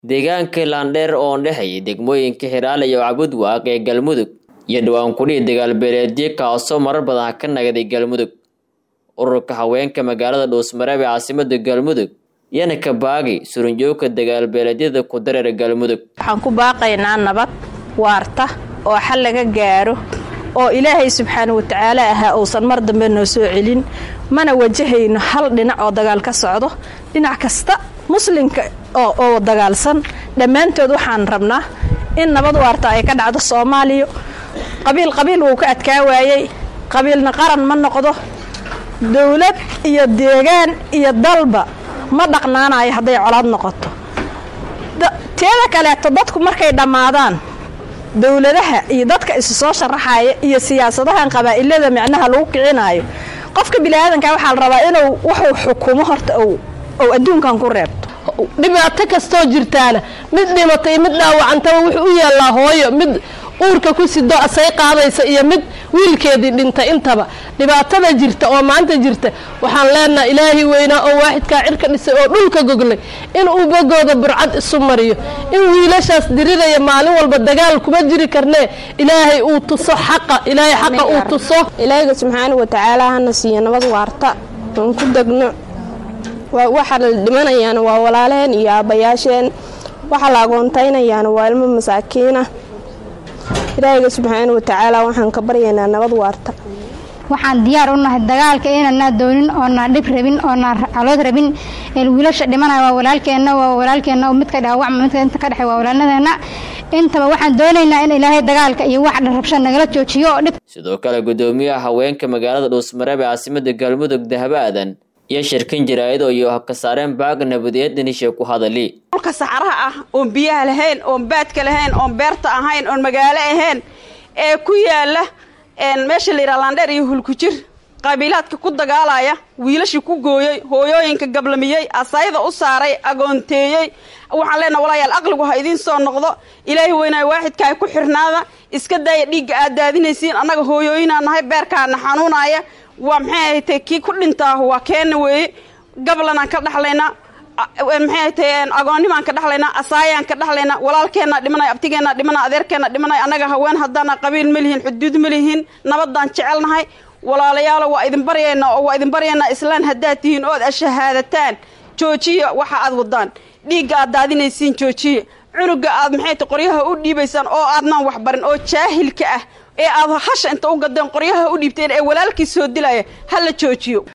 deegaanka laandheer oo dhexeeya degmooyinka Hiiraale iyo Cabudwaaq ee Galmudug iyo dhawaan kulii dagaal beeleedyo kaasoo marar badan ka nagaday Galmudug ururka haweenka magaalada Dhuusmareeb ee caasimadda Galmudug yana ka baagi suranjoogka dagaal beeleedyada ku dareera Galmudug waxaan ku baaqaynaa nabad waarta oo xal laga gaaro oo ilaahay subxaana watacaala ahaa uusan mar dambe noo soo celin mana wajahayno hal dhinac oo dagaal ka socdo dhinac kasta muslimka oo dagaalsan dhammaantood waxaan rabnaa in nabad waarta ay ka dhacdo soomaaliya qabiil qabiil wuu ka adkaa waayey qabiilna qaran ma noqdo dowlad iyo deegaan iyo dalba ma dhaqnaanayo hadday colaad noqoto teeda kaleeto dadku markay dhammaadaan dowladaha iyo dadka isu soo sharaxaya iyo siyaasadahan qabaa'ilada micnaha lagu kicinaayo qofka biniaadanka waxaa la rabaa inuu wuxuu xukumo horta ou adduunkan ku reebto dhibaato kastoo jirtaana mid dhimatay mid dhaawacantaba wuxuu u yaallaa hooyo mid uurka ku sido asay qaadaysa iyo mid wiilkeedii dhintay intaba dhibaatada jirta oo maanta jirta waxaan leenaha ilaahay weynaa oo waaxidkaa cirka dhisay oo dhulka goglay in uu bogooda burcad isu mariyo in wiilashaas diriraya maalin walba dagaal kuma jiri karnee ilaahay uu tuso xaqa ilaahay xaqa uu tuso ilaahayga subxaana watacaala hana siiyo nabad waarta oon ku degno waxa la dhimanayaana waa walaalaheen iyo aabbayaasheen waxa la agoontaynayaana waa ilmo masaakiina ilaahayga subxaana watacaala waxaan ka baryaynaa nabad waarta waxaan diyaar u nahay dagaalka inanaa doonin oonaa dhib rabin oonaa calood rabin wiilasha dhimanaya waa walaalkeenna waa walaalkeenna midka dhaawacma midka inta ka dhexey waa walaalnadeena intaba waxaan doonaynaa in ilaahay dagaalka iyo wax dharrabsha nagala joojiyo oo dhib sidoo kale gudoomiyaha haweenka magaalada dhuusmareeb ee caasimada galmudug dahabo aadan iyo shirkin jaraa'id iyo ka saareen baag nabadeed nishe ku hadali dhulka saxaraha ah oon biyaha lahayn oon baadka lahayn oon beerta ahayn oon magaalo ahayn ee ku yaala meesha la yidhaha laandheer iyo hulkujir qabiilaadka ku dagaalaya wiilashii ku gooyey hooyooyinka gablamiyey asayda u saaray agoonteeyey waxaan leenaha walaayaal aqligu ha idiin soo noqdo ilaahay weynaayo waaxidka ay ku xirnaada iska daaya dhiigga aad daadinaysiin annaga hooyooyinaa nahay beerkaana xanuunaya waa maxay ahatay kii ku dhintaa waa keena weeye gablanaan ka dhaxlaynaa maxay ahatay agoonnimaan ka dhaxlaynaa asaayaan ka dhaxlaynaa walaalkeenna dhimanay abtigeenna dhimanay adeerkeenna dhimanay annaga haween haddaana qabiil ma lihin xuduud ma lihin nabadaan jecelnahay walaalayaalo waa idin baryaynaa oo waa idin baryaynaa islaan haddaad tihiin ood ashahaadataan joojiya waxa aad wadaan dhiigga aad daadinaysiin joojiya cunuga aad maxay ta qoryaha u dhiibaysaan oo aadnaan waxbarin oo jaahilka ah ee aad hasha inta u gadeen qoryaha u dhiibteen ee walaalkii soo dilaya ha la joojiyo